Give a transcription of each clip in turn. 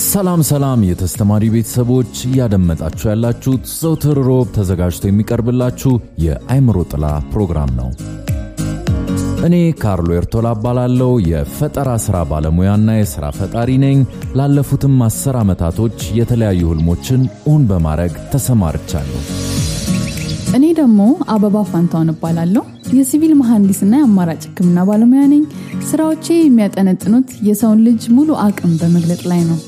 ሰላም ሰላም የተስተማሪ ቤተሰቦች እያደመጣችሁ ያላችሁት ዘውትር ሮብ ተዘጋጅቶ የሚቀርብላችሁ የአይምሮ ጥላ ፕሮግራም ነው። እኔ ካርሎ ኤርቶላ እባላለሁ። የፈጠራ ሥራ ባለሙያና የሥራ ፈጣሪ ነኝ። ላለፉትም አስር ዓመታቶች የተለያዩ ህልሞችን እውን በማድረግ ተሰማርቻለሁ። እኔ ደግሞ አበባ ፋንታውን እባላለሁ። የሲቪል መሐንዲስና የአማራጭ ሕክምና ባለሙያ ነኝ። ስራዎቼ የሚያጠነጥኑት የሰውን ልጅ ሙሉ አቅም በመግለጥ ላይ ነው።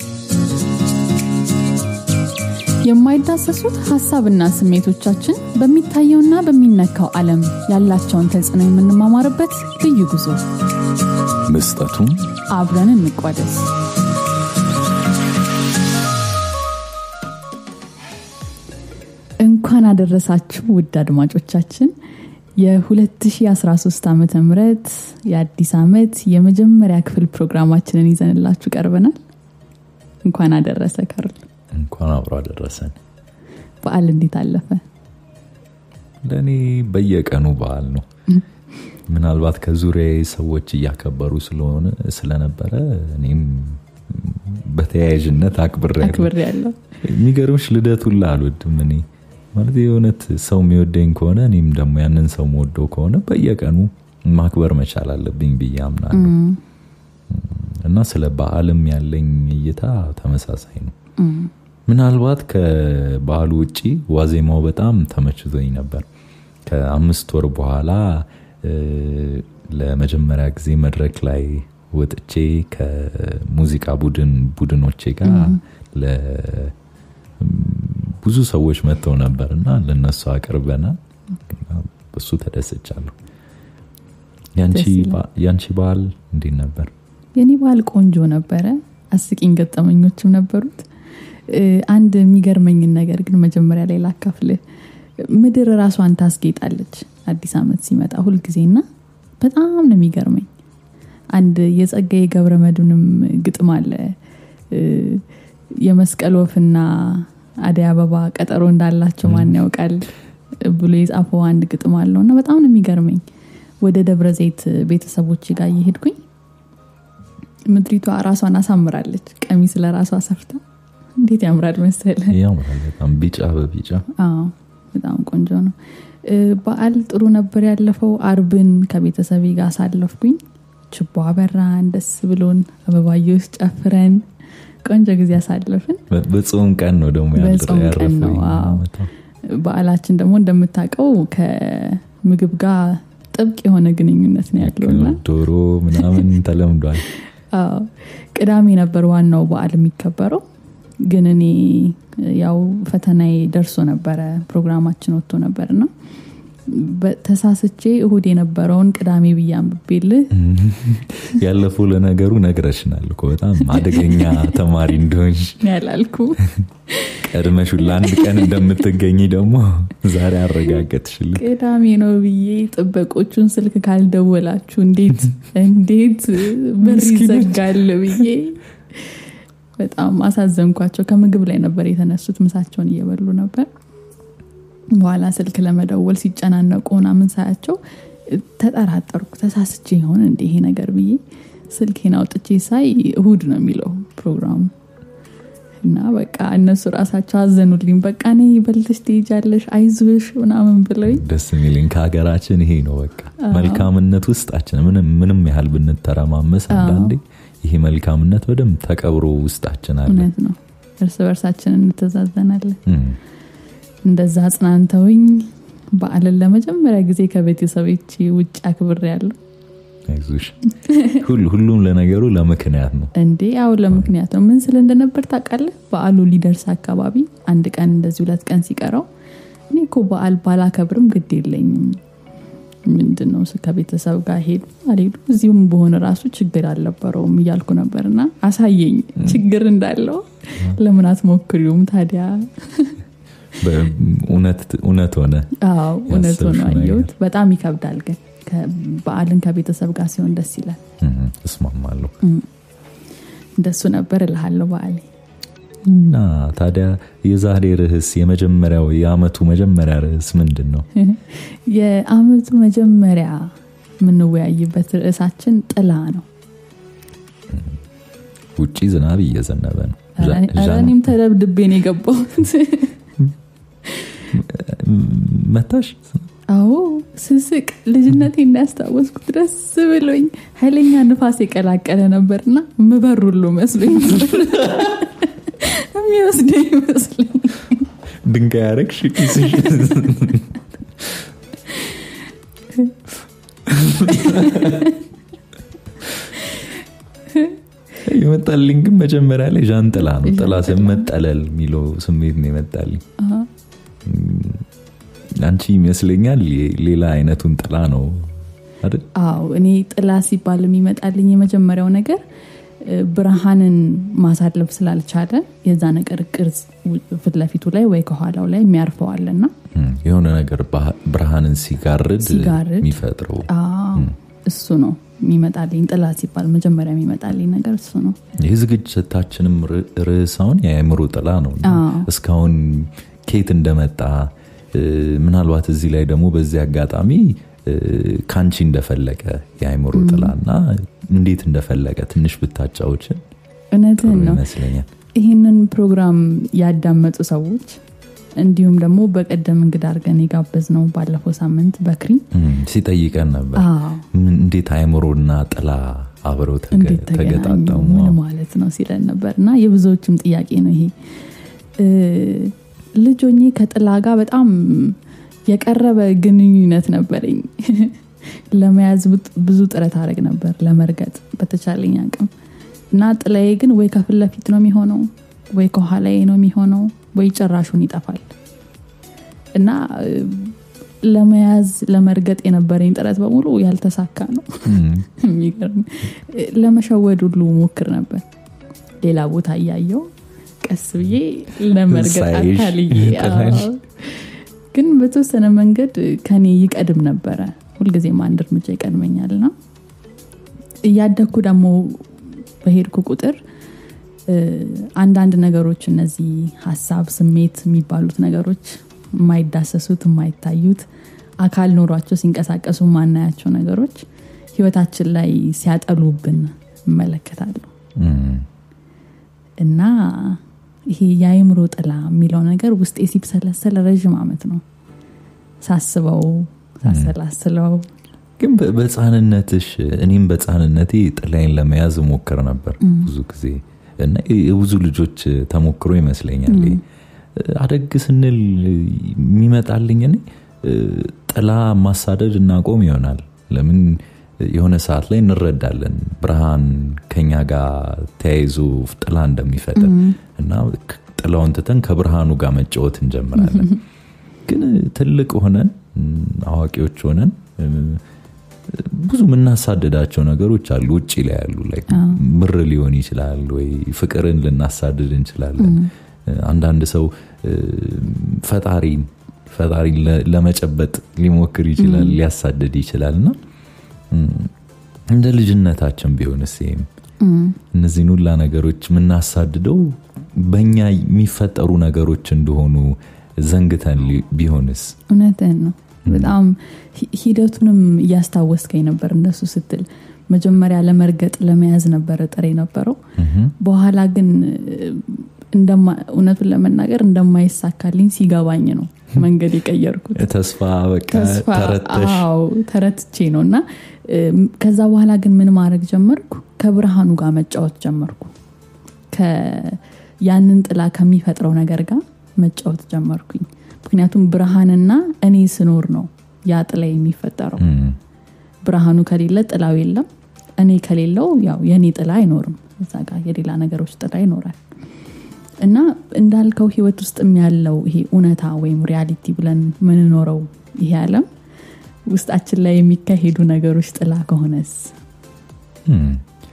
የማይዳሰሱት ሀሳብና ስሜቶቻችን በሚታየውና በሚነካው ዓለም ያላቸውን ተጽዕኖ የምንማማርበት ልዩ ጉዞ። መስጠቱም አብረን እንቋደስ። እንኳን አደረሳችሁ ውድ አድማጮቻችን። የ2013 ዓ ም የአዲስ ዓመት የመጀመሪያ ክፍል ፕሮግራማችንን ይዘንላችሁ ቀርበናል። እንኳን አደረሰ ካርል። እንኳን አብሮ አደረሰን። በዓል እንዴት አለፈ? ለእኔ በየቀኑ በዓል ነው። ምናልባት ከዙሪያ ሰዎች እያከበሩ ስለሆነ ስለነበረ እኔም በተያያዥነት አክብሬ አክብር ያለው የሚገርምሽ ልደት ሁላ አልወድም እኔ ማለት የእውነት ሰው የሚወደኝ ከሆነ እኔም ደግሞ ያንን ሰው መወደው ከሆነ በየቀኑ ማክበር መቻል አለብኝ ብዬ አምናለሁ እና ስለ በዓልም ያለኝ እይታ ተመሳሳይ ነው ምናልባት ከበዓሉ ውጪ ዋዜማው በጣም ተመችቶኝ ነበር ከአምስት ወር በኋላ ለመጀመሪያ ጊዜ መድረክ ላይ ወጥቼ ከሙዚቃ ቡድን ቡድኖቼ ጋር ብዙ ሰዎች መጥተው ነበር እና ለነሱ አቅርበናል እሱ ተደስቻለሁ ያንቺ በዓል እንዴት ነበር የኔ በዓል ቆንጆ ነበረ አስቂኝ ገጠመኞችም ነበሩት አንድ የሚገርመኝን ነገር ግን መጀመሪያ ላይ ላካፍልህ ምድር ራሷን ታስጌጣለች አዲስ ዓመት ሲመጣ ሁልጊዜና በጣም ነው የሚገርመኝ አንድ የጸጋዬ ገብረ መድንም ግጥም አለ የመስቀል ወፍና አደይ አበባ ቀጠሮ እንዳላቸው ማን ያውቃል ብሎ የጻፈው አንድ ግጥም አለው እና በጣም ነው የሚገርመኝ ወደ ደብረ ዘይት ቤተሰቦች ጋር እየሄድኩኝ ምድሪቷ ራሷን አሳምራለች ቀሚስ ለራሷ ሰፍታ እንዴት ያምራል መሰለ ያምራል በጣም ቢጫ በቢጫ በጣም ቆንጆ ነው በዓል ጥሩ ነበር ያለፈው አርብን ከቤተሰቤ ጋር አሳለፍኩኝ ችቦ አበራን ደስ ብሎን አበባየዎች ጨፍረን ቆንጆ ጊዜ ያሳለፍን በጾም ቀን ነው ደግሞ በጾም ቀን ነው በዓላችን ደግሞ እንደምታውቀው ከምግብ ጋር ጥብቅ የሆነ ግንኙነት ነው ያለውና ዶሮ ምናምን ተለምዷል ቅዳሜ ነበር ዋናው በዓል የሚከበረው ግን እኔ ያው ፈተናዬ ደርሶ ነበረ ፕሮግራማችን ወጥቶ ነበር ና ተሳስቼ እሁድ የነበረውን ቅዳሜ ብዬ አንብቤልህ ያለፈው ለነገሩ ነግረሽናል እኮ በጣም አደገኛ ተማሪ እንደሆንሽ ያላልኩ ቀድመሽ ለአንድ ቀን እንደምትገኝ ደግሞ ዛሬ አረጋገጥሽልን ቅዳሜ ነው ብዬ ጥበቆቹን ስልክ ካልደወላችሁ እንዴት እንዴት በር ይዘጋል ብዬ በጣም አሳዘንኳቸው ከምግብ ላይ ነበር የተነሱት ምሳቸውን እየበሉ ነበር በኋላ ስልክ ለመደወል ሲጨናነቁ ምናምን ሳያቸው ተጠራጠርኩ ተሳስቼ ይሆን እንደ ይሄ ነገር ብዬ ስልኬን አውጥቼ ሳይ እሁድ ነው የሚለው ፕሮግራሙ እና በቃ እነሱ ራሳቸው አዘኑልኝ በቃ ኔ በልተሽ ትሄጃለሽ አይዞሽ ምናምን ብለኝ ደስ የሚልኝ ከሀገራችን ይሄ ነው በቃ መልካምነት ውስጣችን ምንም ያህል ብንተረማመስ አንዳንዴ ይሄ መልካምነት በደንብ ተቀብሮ ውስጣችን አለ እውነት ነው እርስ በርሳችን እንተዛዘናለን እንደዛ አጽናንተውኝ በአልን ለመጀመሪያ ጊዜ ከቤተሰቦች ውጭ አክብር ያለው አይዞሽ ሁሉም ለነገሩ ለምክንያት ነው እንዴ ያው ለምክንያት ነው ምን ስል እንደነበር ታውቃለህ በአሉ ሊደርስ አካባቢ አንድ ቀን እንደዚህ ሁለት ቀን ሲቀረው እኔ እኮ በአል ባላከብርም ግድ የለኝም ምንድን ነው ከቤተሰብ ጋር ሄዱ አልሄዱ እዚሁም በሆነ ራሱ ችግር አልነበረውም እያልኩ ነበር እና አሳየኝ ችግር እንዳለው ለምን አትሞክሪውም ታዲያ እውነት ሆነ እውነት ሆነ አየሁት በጣም ይከብዳል ግን በአልን ከቤተሰብ ጋር ሲሆን ደስ ይላል እስማማለሁ እንደሱ ነበር እልሃለሁ በአሌ እና ታዲያ የዛሬ ርዕስ የመጀመሪያው የአመቱ መጀመሪያ ርዕስ ምንድን ነው የአመቱ መጀመሪያ የምንወያይበት ርዕሳችን ጥላ ነው ውጪ ዝናብ እየዘነበ ነው ኧረ እኔም ተደብድቤ ነው የገባሁት። መታሽ? አዎ ስስቅ ልጅነቴ እንዳያስታወስኩት ደስ ብሎኝ ኃይለኛ ንፋስ የቀላቀለ ነበርና ምበር ሁሉ መስሎኝ የሚወስደኝ ይመስለኝ ድንጋይ ያረግሽ ኪስሽ የመጣልኝ ግን መጀመሪያ ላይ ዣንጥላ ነው። ጥላ መጠለል የሚለው ስሜት ነው የመጣልኝ። አንቺ ይመስለኛል ሌላ አይነቱን ጥላ ነው አይደል? አዎ እኔ ጥላ ሲባል የሚመጣልኝ የመጀመሪያው ነገር ብርሃንን ማሳለፍ ስላልቻለ የዛ ነገር ቅርጽ ፊት ለፊቱ ላይ ወይ ከኋላው ላይ የሚያርፈዋልና የሆነ ነገር ብርሃንን ሲጋርድ ሲጋርድ የሚፈጥረው እሱ ነው የሚመጣልኝ። ጥላ ሲባል መጀመሪያ የሚመጣልኝ ነገር እሱ ነው። ይህ ዝግጅታችንም ርዕሳውን የአእምሮ ጥላ ነው። እስካሁን ኬት እንደመጣ ምናልባት እዚህ ላይ ደግሞ በዚህ አጋጣሚ ከአንቺ እንደፈለቀ የአእምሮ ጥላና እንዴት እንደፈለቀ ትንሽ ብታጫዎችን እውነትህን ነው ይመስለኛል። ይህንን ፕሮግራም ያዳመጡ ሰዎች እንዲሁም ደግሞ በቀደም እንግዳ አድርገን የጋበዝ ነው ባለፈው ሳምንት በክሪ ሲጠይቀን ነበር አዎ እንዴት አእምሮና ጥላ አብረው እንዴት ተገናኙ ተገጣጠሙ ምን ማለት ነው ሲለን ነበር እና የብዙዎችም ጥያቄ ነው ይሄ ልጅ ሆኜ ከጥላ ጋር በጣም የቀረበ ግንኙነት ነበረኝ ለመያዝ ብዙ ጥረት አድረግ ነበር ለመርገጥ በተቻለኝ አቅም እና ጥላዬ ግን ወይ ከፊት ለፊት ነው የሚሆነው ወይ ከኋላዬ ነው የሚሆነው ወይ ጭራሹን ይጠፋል እና ለመያዝ ለመርገጥ የነበረኝ ጥረት በሙሉ ያልተሳካ ነው የሚገርም ለመሸወድ ሁሉ ሞክር ነበር ሌላ ቦታ እያየው ቀስ ብዬ ለመርገጥ ሳይሽ አካልዬ ጥላሽ። አዎ። ግን በተወሰነ መንገድ ከኔ ይቀድም ነበረ ሁልጊዜም አንድ እርምጃ ይቀድመኛል ና እያደግኩ ደግሞ በሄድኩ ቁጥር እ፣ አንዳንድ ነገሮች እነዚህ ሀሳብ ስሜት የሚባሉት ነገሮች የማይዳሰሱት የማይታዩት አካል ኖሯቸው ሲንቀሳቀሱ ማናያቸው ነገሮች ህይወታችን ላይ ሲያጠሉብን እመለከታለሁ እም፣ እና ይሄ የአይምሮ ጥላ የሚለው ነገር ውስጤ ሲብሰለሰል ረዥም አመት ነው ሳስበው ሳሰላስለው ግን በ- በህፃንነትሽ እኔም በህፃንነቴ ጥላዬን ለመያዝ ሞክር ነበር ብዙ ጊዜ እና የብዙ ልጆች ተሞክሮ ይመስለኛል ይሄ። አደግ ስንል የሚመጣልኝ እኔ ጥላ ማሳደድ እናቆም ይሆናል ለምን የሆነ ሰዓት ላይ እንረዳለን ብርሃን ከኛ ጋር ተያይዞ ጥላ እንደሚፈጥር እና ክ- ጥላውን ትተን ከብርሃኑ ጋር መጫወት እንጀምራለን ግን ትልቅ ሆነን እም፣ አዋቂዎች ሆነን እም፣ ብዙ የምናሳድዳቸው ነገሮች አሉ ውጭ ላይ ያሉ ላይ ምር ሊሆን ይችላል ወይ ፍቅርን ልናሳድድ እንችላለን አንዳንድ ሰው እም፣ ፈጣሪን ፈጣሪን ለ- ለመጨበጥ ሊሞክር ይችላል ሊያሳድድ ይችላል እና እም፣ እንደ ልጅነታችን ቢሆንስ ይሄም እነዚህን ሁላ ነገሮች የምናሳድደው በእኛ የሚፈጠሩ ነገሮች እንደሆኑ ዘንግተን ሊ- ቢሆንስ እውነትህን ነው በጣም ሂ- ሂደቱንም እያስታወስከኝ ነበር እንደሱ ስትል መጀመሪያ ለመርገጥ ለመያዝ ነበረ ጥሬ ነበረው በኋላ ግን እንደማ- እውነቱን ለመናገር እንደማይሳካልኝ ሲገባኝ ነው መንገድ የቀየርኩት ተስፋ በቃ ተስፋ ተረተሽ አዎ ተረትቼ ነው እና እም፣ ከዛ በኋላ ግን ምን ማድረግ ጀመርኩ ከብርሃኑ ጋር መጫወት ጀመርኩ ከ- ያንን ጥላ ከሚፈጥረው ነገር ጋር መጫወት ጀመርኩኝ ምክንያቱም ብርሃንና እኔ ስኖር ነው ያ ጥላ የሚፈጠረው እም፣ ብርሃኑ ከሌለ ጥላው የለም እኔ ከሌለው ያው የእኔ ጥላ አይኖርም እዛ ጋር የሌላ ነገሮች ጥላ ይኖራል እና እንዳልከው ህይወት ውስጥም ያለው ይሄ እውነታ ወይም ሪያሊቲ ብለን ምንኖረው ይሄ አለም ውስጣችን ላይ የሚካሄዱ ነገሮች ጥላ ከሆነስ እም።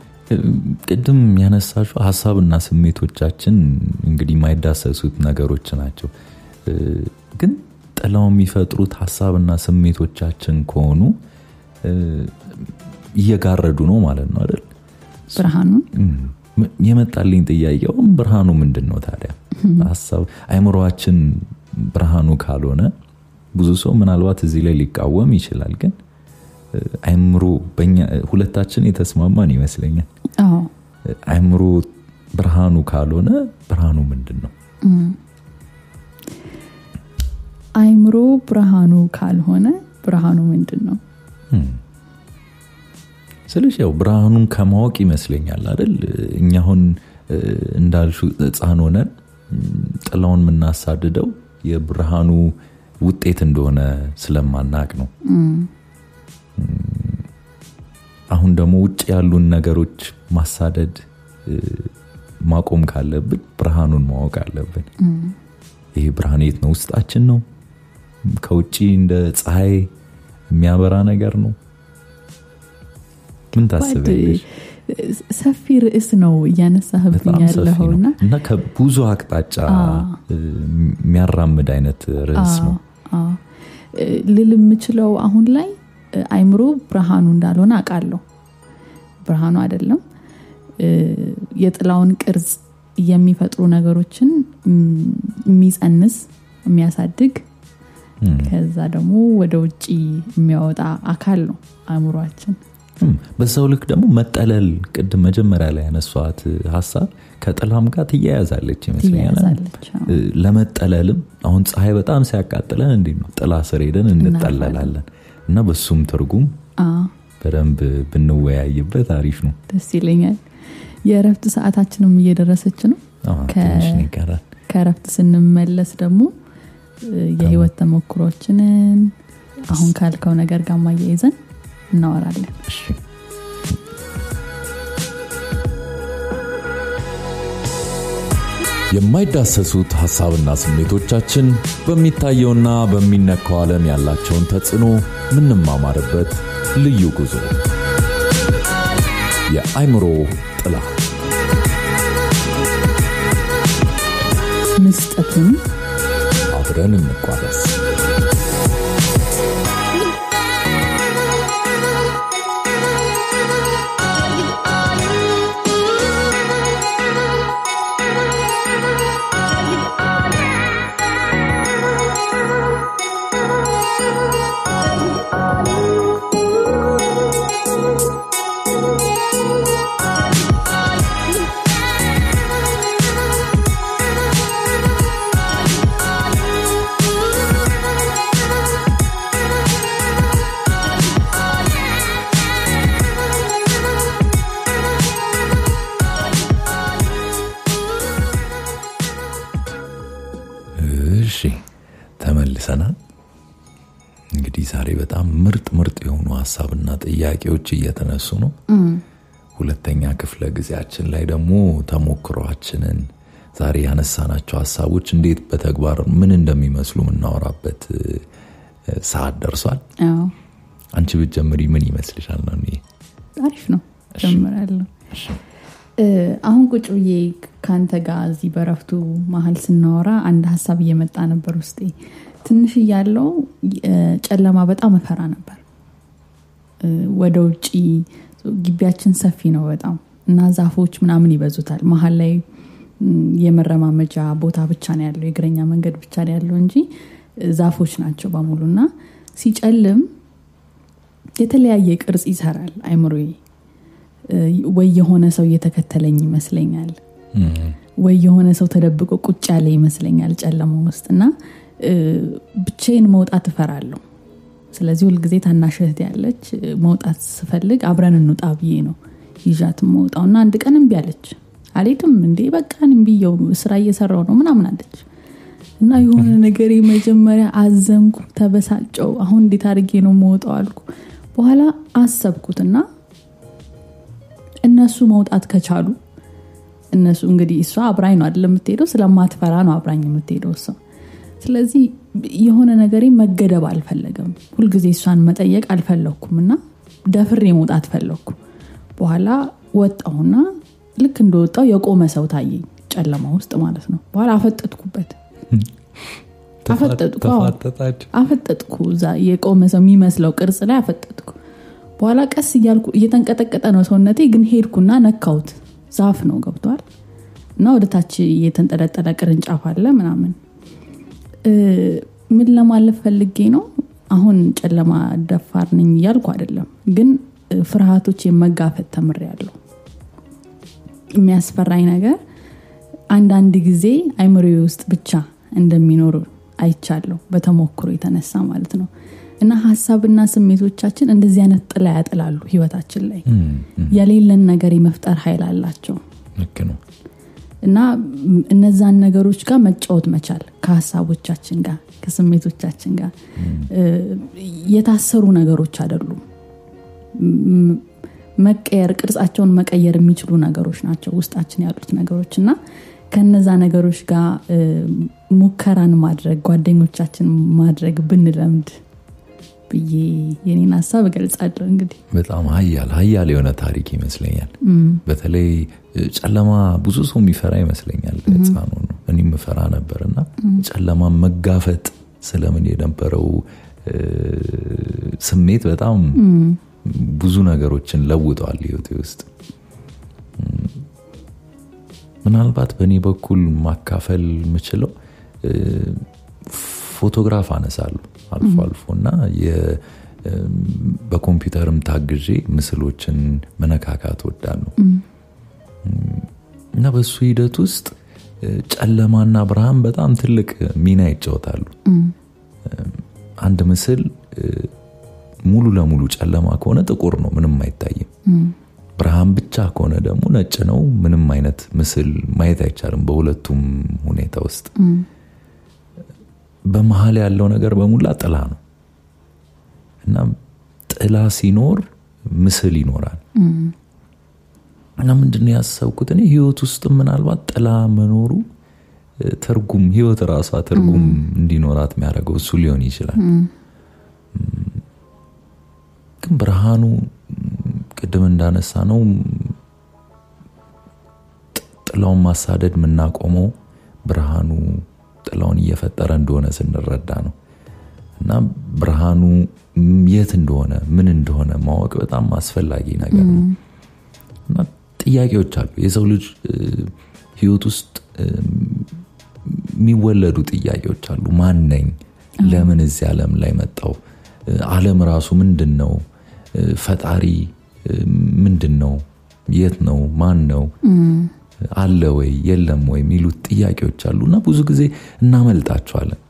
ቅድም ያነሳሹ ሀሳብና ስሜቶቻችን እንግዲህ የማይዳሰሱት ነገሮች ናቸው እ፣ ግን ጥላው የሚፈጥሩት ሀሳብና ስሜቶቻችን ከሆኑ እ፣ እየጋረዱ ነው ማለት ነው አይደል ብርሃኑን እም፣ የመጣልኝ ጥያቄውም ብርሃኑ ምንድን ነው ታዲያ ሀሳብ አይምሮችን ብርሃኑ ካልሆነ ብዙ ሰው ምናልባት እዚህ ላይ ሊቃወም ይችላል ግን እ፣ አይምሮ በእኛ ሁለታችን የተስማማን ይመስለኛል አዎ አይምሮ ብርሃኑ ካልሆነ ብርሃኑ ምንድን ነው? አይምሮ ብርሃኑ ካልሆነ ብርሃኑ ምንድን ነው? ስልሽ ያው ብርሃኑን ከማወቅ ይመስለኛል አይደል? እኛ አሁን እንዳልሹ ሕፃን ሆነን ጥላውን የምናሳድደው የብርሃኑ ውጤት እንደሆነ ስለማናቅ ነው። አሁን ደግሞ ውጭ ያሉን ነገሮች ማሳደድ ማቆም ካለብን ብርሃኑን ማወቅ አለብን። ይሄ ብርሃን የት ነው? ውስጣችን ነው? ከውጭ እንደ ፀሐይ የሚያበራ ነገር ነው? ምን ታስቢያለሽ? ሰፊ ርዕስ ነው እያነሳህብኝ በጣም ሰፊ ያለኸው እና ነው እና ከብዙ አቅጣጫ የሚያራምድ አይነት ርዕስ ነው። አዎ። ልል የምችለው አሁን ላይ አይምሮ ብርሃኑ እንዳልሆነ አውቃለሁ። ብርሃኑ አይደለም። የጥላውን ቅርጽ የሚፈጥሩ ነገሮችን የሚጸንስ የሚያሳድግ ከዛ ደግሞ ወደ ውጭ የሚያወጣ አካል ነው አእምሯችን። እም፣ በዛው ልክ ደግሞ መጠለል ቅድም መጀመሪያ ላይ ያነሷት ሀሳብ ከጥላም ጋር ትያያዛለች ይመስለኛል። ትያያዛለች፣ አዎ። እ፣ ለመጠለልም አሁን ፀሐይ በጣም ሲያቃጥለን እንዴት ነው ጥላ ስር ሄደን እንጠለላለን እና በሱም ትርጉም አዎ፣ በደንብ ብንወያይበት አሪፍ ነው። ደስ ይለኛል። የእረፍት ሰዓታችንም እየደረሰች ነው። አዎ፣ ከ- ትንሽ ነው ይቀራል። ከእረፍት ስንመለስ ደግሞ እ፣ የህይወት ተሞክሮችንን አሁን ካልከው ነገር ጋር ማያይዘን እናወራለን። እሺ የማይዳሰሱት ሐሳብና ስሜቶቻችን በሚታየውና በሚነካው ዓለም ያላቸውን ተጽዕኖ ምንማማርበት ልዩ ጉዞ የአይምሮ ጥላ ምስጠቱን አብረን እንቋደስ። እሺ ተመልሰናል። እንግዲህ ዛሬ በጣም ምርጥ ምርጥ የሆኑ ሀሳብና ጥያቄዎች እየተነሱ ነው። ሁለተኛ ክፍለ ጊዜያችን ላይ ደግሞ ተሞክሯችንን ዛሬ ያነሳናቸው ሀሳቦች እንዴት በተግባር ምን እንደሚመስሉ የምናወራበት እ፣ ሰዓት ደርሷል። አዎ፣ አንቺ ብትጀምሪ ምን ይመስልሻል? ነው እኔ አሪፍ ነው። ጀምራለሁ። እ፣ አሁን ቁጭ ብዬ ከአንተ ጋር እዚህ በረፍቱ መሀል ስናወራ አንድ ሀሳብ እየመጣ ነበር ውስጤ። ትንሽ እያለው እ፣ ጨለማ በጣም እፈራ ነበር። እ፣ ወደ ውጭ ግቢያችን ሰፊ ነው በጣም እና ዛፎች ምናምን ይበዙታል። መሀል ላይ ም፣ የመረማመጃ ቦታ ብቻ ነው ያለው፣ የእግረኛ መንገድ ብቻ ነው ያለው እንጂ እ፣ ዛፎች ናቸው በሙሉ እና ሲጨልም የተለያየ ቅርጽ ይሰራል አይምሮዬ። እ፣ ወይ የሆነ ሰው እየተከተለኝ ይመስለኛል ወይ የሆነ ሰው ተደብቆ ቁጭ ያለ ይመስለኛል ጨለማ ውስጥ እና እ፣ ብቻዬን መውጣት እፈራለሁ። ስለዚህ ሁልጊዜ ታናሽ እህት ያለች እ፣ መውጣት ስፈልግ አብረን እንውጣ ብዬ ነው ይዣት መውጣው እና አንድ ቀን እምቢ አለች። አልሄድም እንዴ በቃ እምቢየው ስራ እየሰራው ነው ምናምን አለች እና የሆነ ነገር መጀመሪያ አዘንኩ፣ ተበሳጨው። አሁን እንዴት አድርጌ ነው መውጣው አልኩ። በኋላ አሰብኩትና እነሱ መውጣት ከቻሉ እነሱ እንግዲህ እሷ አብራኝ ነው አይደል የምትሄደው ስለማትፈራ ነው አብራኝ የምትሄደው እሷ ስለዚህ የሆነ ነገሬ መገደብ አልፈለገም ሁልጊዜ እሷን መጠየቅ አልፈለግኩም እና ደፍሬ መውጣት ፈለግኩ በኋላ ወጣሁና ልክ እንደወጣው የቆመ ሰው ታየኝ ጨለማ ውስጥ ማለት ነው በኋላ አፈጠጥኩበት አፈጠጥኩ አዎ። ተፋጠጣችሁ? አፈጠጥኩ እዛ የቆመ ሰው የሚመስለው ቅርጽ ላይ አፈጠጥኩ በኋላ ቀስ እያልኩ እየተንቀጠቀጠ ነው ሰውነቴ ግን ሄድኩና ነካሁት ዛፍ ነው ገብቷል እና ወደ ታች የተንጠለጠለ ቅርንጫፍ አለ ምናምን እ፣ ምን ለማለት ፈልጌ ነው አሁን ጨለማ ደፋር ነኝ እያልኩ አይደለም ግን እ፣ ፍርሃቶች መጋፈጥ ተምሬያለሁ የሚያስፈራኝ ነገር አንዳንድ ጊዜ አይምሮዬ ውስጥ ብቻ እንደሚኖር አይቻለሁ በተሞክሮ የተነሳ ማለት ነው እና ሀሳብና ስሜቶቻችን እንደዚህ አይነት ጥላ ያጥላሉ ህይወታችን ላይ የሌለን ነገር የመፍጠር ኃይል አላቸው ልክ ነው እና እነዛን ነገሮች ጋር መጫወት መቻል ከሀሳቦቻችን ጋር ከስሜቶቻችን ጋር የታሰሩ ነገሮች አይደሉም ም- መቀየር ቅርጻቸውን መቀየር የሚችሉ ነገሮች ናቸው ውስጣችን ያሉት ነገሮች እና ከነዛ ነገሮች ጋር እ፣ ሙከራን ማድረግ ጓደኞቻችን ማድረግ ብንለምድ ብዬ የኔን ሀሳብ እገልጻለሁ እንግዲህ በጣም ሀያል ሀያል የሆነ ታሪክ ይመስለኛል በተለይ እ፣ ጨለማ ብዙ ሰው የሚፈራ ይመስለኛል ህፃኑ ነው እኔም ምፈራ ነበር እና ጨለማ መጋፈጥ ስለምን የነበረው እ፣ ስሜት በጣም ብዙ ነገሮችን ለውጠዋል ህይወቴ ውስጥ እም፣ ምናልባት በእኔ በኩል ማካፈል የምችለው እ፣ ፎቶግራፍ አነሳለሁ አልፎ አልፎ እና የ- እም፣ በኮምፒውተርም ታግዤ ምስሎችን መነካካት ወዳለሁ እና በሱ ሂደት ውስጥ እ፣ ጨለማና ብርሃን በጣም ትልቅ ሚና ይጫወታሉ አንድ ምስል እ፣ ሙሉ ለሙሉ ጨለማ ከሆነ ጥቁር ነው ምንም አይታይም ብርሃን ብቻ ከሆነ ደግሞ ነጭ ነው ምንም አይነት ምስል ማየት አይቻልም በሁለቱም ሁኔታ ውስጥ በመሀል ያለው ነገር በሙላ ጥላ ነው እና ጥላ ሲኖር ምስል ይኖራል እና ምንድነው ያሰብኩት እኔ ህይወት ውስጥ ምናልባት ጥላ መኖሩ እ፣ ትርጉም ህይወት ራሷ ትርጉም እንዲኖራት የሚያደርገው እሱ ሊሆን ይችላል ግን ብርሃኑ ም፣ ቅድም እንዳነሳ ነው ጥ- ጥላውን ማሳደድ የምናቆመው ብርሃኑ ጥላውን እየፈጠረ እንደሆነ ስንረዳ ነው እና ብርሃኑ ም፣ የት እንደሆነ ምን እንደሆነ ማወቅ በጣም አስፈላጊ ነገር ነው እና ጥያቄዎች አሉ የሰው ልጅ እ፣ ህይወት ውስጥ እ፣ የሚወለዱ ጥያቄዎች አሉ ማን ነኝ ለምን እዚህ ዓለም ላይ መጣው አለም ራሱ ምንድን ነው እ፣ ፈጣሪ እ፣ ምንድን ነው የት ነው ማን ነው አለ ወይ የለም ወይ የሚሉት ጥያቄዎች አሉ እና ብዙ ጊዜ እናመልጣቸዋለን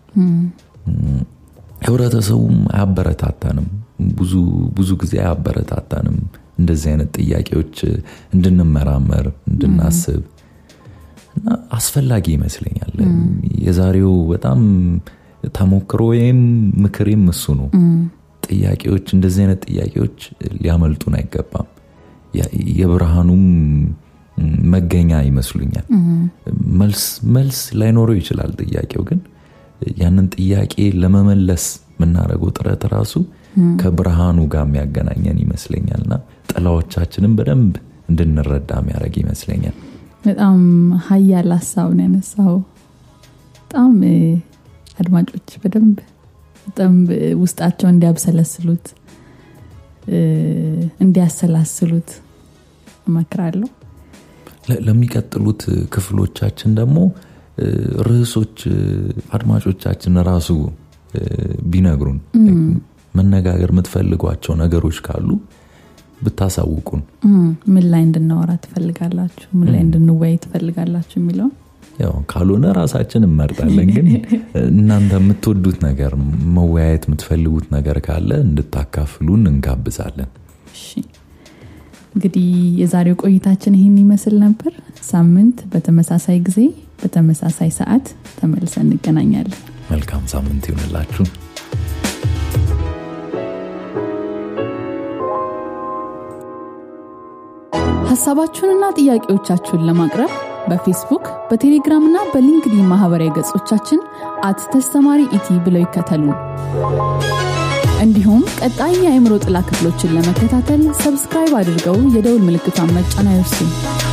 ህብረተሰቡም አያበረታታንም ብዙ ብዙ ጊዜ አያበረታታንም እንደዚህ አይነት ጥያቄዎች እንድንመራመር እንድናስብ እና አስፈላጊ ይመስለኛል የዛሬው በጣም ተሞክሮ ወይም ምክሬም እሱ ነው ጥያቄዎች እንደዚህ አይነት ጥያቄዎች ሊያመልጡን አይገባም የ- የብርሃኑም መገኛ ይመስሉኛል መልስ መልስ ላይኖረው ይችላል ጥያቄው ግን ያንን ጥያቄ ለመመለስ የምናደርገው ጥረት ራሱ ከብርሃኑ ጋር የሚያገናኘን ይመስለኛል እና ጥላዎቻችንን በደንብ እንድንረዳ የሚያደርግ ይመስለኛል በጣም ሀያል ሀሳብ ነው ያነሳው በጣም እ፣ አድማጮች በደንብ በጣም እ፣ ውስጣቸው እንዲያብሰለስሉት እ፣ እንዲያሰላስሉት እመክራለሁ ለ- ለሚቀጥሉት ክፍሎቻችን ደግሞ እ፣ ርዕሶች እ፣ አድማጮቻችን ራሱ እ፣ ቢነግሩን መነጋገር የምትፈልጓቸው ነገሮች ካሉ ብታሳውቁን እም፣ ምን ላይ እንድናወራ ትፈልጋላችሁ ምን ላይ እንድንወያይ ትፈልጋላችሁ የሚለውን ያው ካልሆነ ራሳችን እንመርጣለን ግን እናንተ የምትወዱት ነገር መወያየት የምትፈልጉት ነገር ካለ እንድታካፍሉን እንጋብዛለን እሺ እንግዲህ የዛሬው ቆይታችን ይህን ይመስል ነበር ሳምንት በተመሳሳይ ጊዜ በተመሳሳይ ሰዓት ተመልሰን እንገናኛለን መልካም ሳምንት ይሆንላችሁ ሀሳባችሁንና ጥያቄዎቻችሁን ለማቅረብ በፌስቡክ በቴሌግራም እና በሊንክዲን ማህበራዊ ገጾቻችን አት ተስተማሪ ኢቲ ብለው ይከተሉን እንዲሁም ቀጣይ የአእምሮ ጥላ ክፍሎችን ለመከታተል ሰብስክራይብ አድርገው የደውል ምልክቷን መጫን አይርሱ